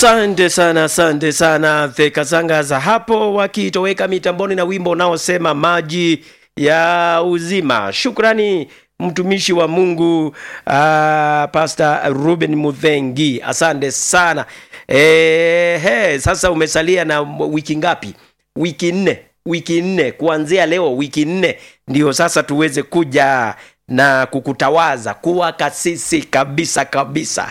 Asante sana, asante sana Theka Zanga za hapo wakitoweka mitamboni na wimbo unaosema maji ya uzima. Shukrani mtumishi wa Mungu uh, Pastor Ruben Mudhengi, asante sana. E, he, sasa umesalia na wiki ngapi? Wiki nne, wiki nne kuanzia leo, wiki nne ndio sasa tuweze kuja na kukutawaza kuwa kasisi kabisa kabisa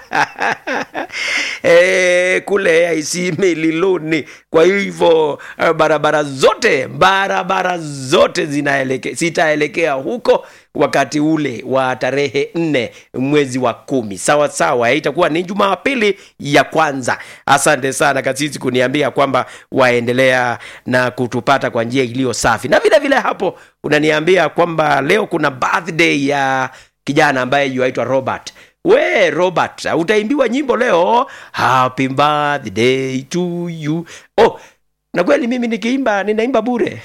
e, kule AIC Liluni. Kwa hivyo barabara zote barabara zote zinaelekea zitaelekea huko wakati ule wa tarehe nne mwezi wa kumi sawa sawa, itakuwa ni Jumapili ya kwanza. Asante sana kasisi kuniambia kwamba waendelea na kutupata kwa njia iliyo safi, na vile vile hapo unaniambia kwamba leo kuna birthday ya kijana ambaye yuaitwa Robert. We Robert, utaimbiwa nyimbo leo, happy birthday to you. Oh, na kweli mimi nikiimba ninaimba bure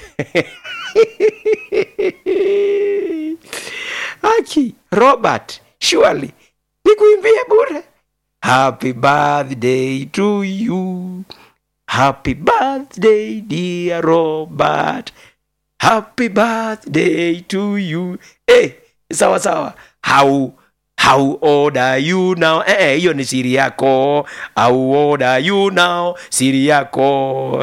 Aki, Robert, surely nikuimbie bure. Happy birthday to you. Happy birthday dear Robert. Happy birthday to you. Eh, sawa sawa. How How old are you now? Eh, eh, hiyo ni siri yako. How old are you now? Siri yako.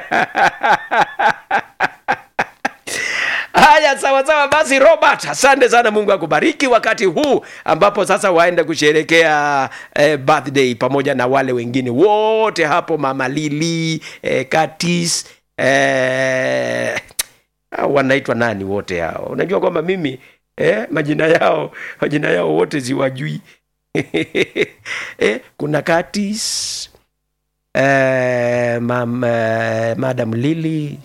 Haya, sawa sawa. Basi Robert, asante sana. Mungu akubariki wakati huu ambapo sasa waenda kusherekea eh, birthday pamoja na wale wengine wote hapo, mama Lili eh, Katis eh, wanaitwa nani wote hao? Unajua kwamba mimi eh, majina yao majina yao wote ziwajui eh, kuna Katis eh, mam, eh, Madam Lili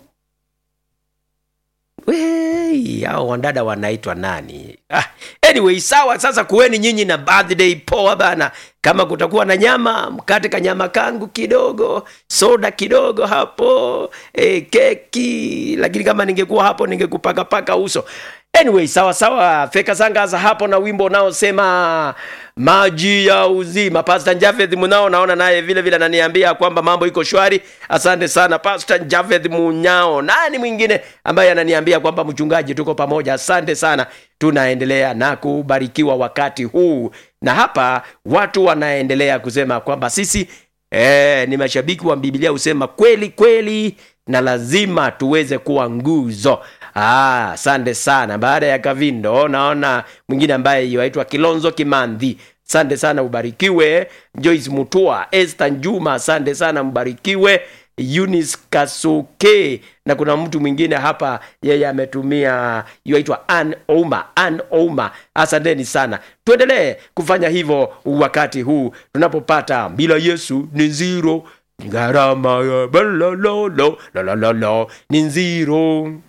Wey, hao wandada wanaitwa nani? Ah, anyway, sawa. Sasa kuweni nyinyi na birthday poa bana. Kama kutakuwa na nyama, mkate kanyama kangu kidogo, soda kidogo hapo, e, keki. Lakini kama ningekuwa hapo ningekupakapaka uso. Anyway, sawa sawa. Feka Sangaza hapo na wimbo unaosema maji ya uzima. Pastor Javeth Munao naona naye vile vile ananiambia kwamba mambo iko shwari. Asante sana Pastor Javeth Munyao. Nani mwingine ambaye ananiambia kwamba mchungaji, tuko pamoja. Asante sana, tunaendelea na kubarikiwa wakati huu, na hapa watu wanaendelea kusema kwamba sisi eh, ni mashabiki wa Biblia, husema kweli kweli na lazima tuweze kuwa nguzo. Ah, asante sana. Baada ya Kavindo naona mwingine ambaye yaitwa Kilonzo Kimandhi. Asante sana, ubarikiwe. Joyce Mutua, Esther Njuma, asante sana, mbarikiwe. Eunice Kasuke na kuna mtu mwingine hapa, yeye ametumia yaitwa Ann Ouma. Ann Ouma, asanteni sana. Tuendelee kufanya hivyo wakati huu tunapopata bila Yesu ni zero, gharama ya balololo, lololo ni zero.